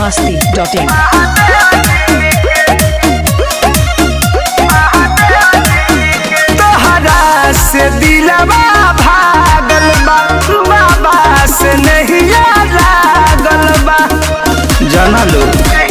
masti.in. तोहरा से दिलवा भागल बा बाबा से नहीं लागल बा जाना लो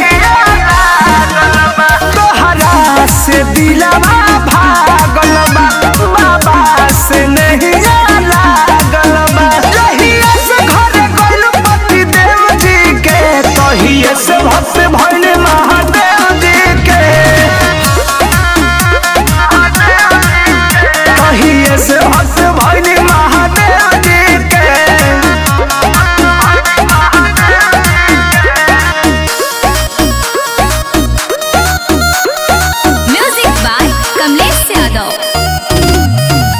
तोहरा से दिलवा भागल बा बाबा से नहीं लागल बा जहिया से घरे गइल पति देव जी के तहिए से भक्त भइल महादेव जी के कहिए से भक्त भइल महादेव जी के म्यूजिक बाय कमलेश यादव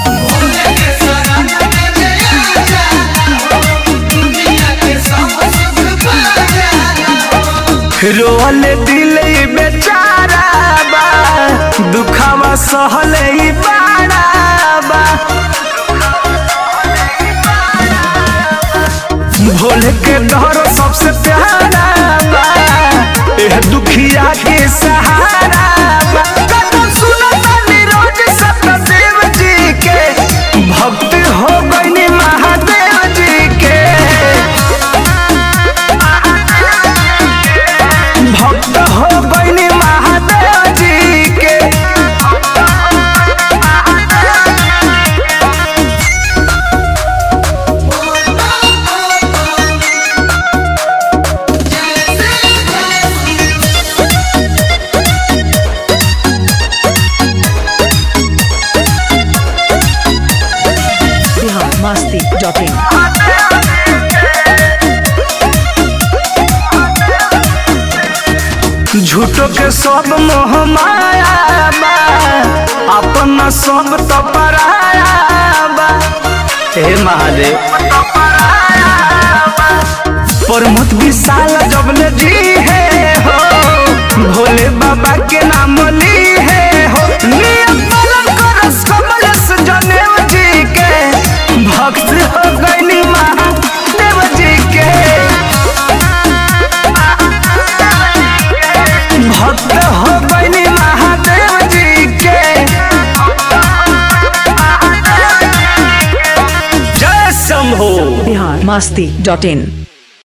रोल दिल बेचारा बा दुखावा सहले ई बाड़ा बा भोले के डर सबसे प्यारा बा एह दुखिया के सहारा बा कदम सुनता निरोज सतदेव जी के भक्त हो गइनी महादेव जी के भक्त हो गइनी महादेव जी के Bihar masti.in. झूठो के सब मोह माया बा अपना सब तो पराया बा हे महादेव प्रमोद विशाल जबले जी है हो भोले बाबा के नाम ली है हो नियम पालन करस कमलेश जनेव जी के भक्त हो गइनी महादेव जी के भक्त हो गइनी महादेव जी के जय शंभो Bihar masti.in.